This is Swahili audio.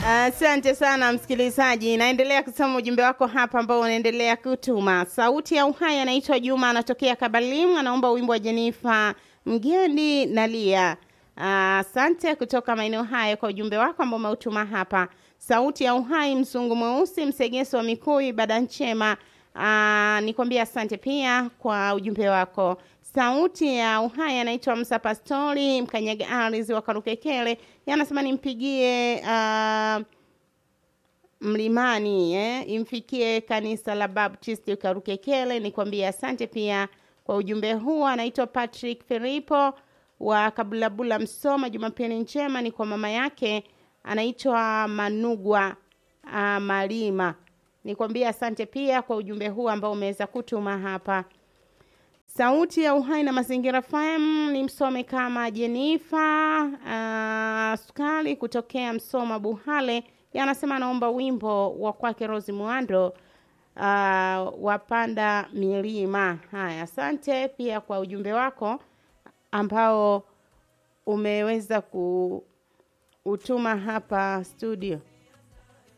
Asante uh, sana msikilizaji, naendelea kusoma ujumbe wako hapa ambao unaendelea kutuma. Sauti ya Uhai anaitwa Juma, anatokea Kabalimu, anaomba wimbo wa Jenifa Mgendi nalia. Asante uh, kutoka maeneo haya kwa ujumbe wako ambao umeutuma hapa. Sauti ya Uhai, mzungu mweusi, msegeso wa Mikui, ibada njema. Uh, nikwambia asante pia kwa ujumbe wako. Sauti ya Uhai anaitwa Msa Pastori Mkanyaga Ardhi wa Karukekele, yanasema nimpigie uh, mlimani eh, imfikie kanisa la Baptist Karukekele. Nikwambia asante pia kwa ujumbe huu. Anaitwa Patrick Filipo wa Kabulabula, Msoma. Jumapili njema ni kwa mama yake anaitwa Manugwa uh, Malima. Nikwambia asante pia kwa ujumbe huu ambao umeweza kutuma hapa. Sauti ya Uhai na Mazingira FM ni msome kama Jenifa uh, Sukali kutokea Msoma Buhale, yanasema anaomba wimbo wa kwake Rosi Mwando uh, wapanda milima. Haya, asante pia kwa ujumbe wako ambao umeweza kuutuma hapa studio.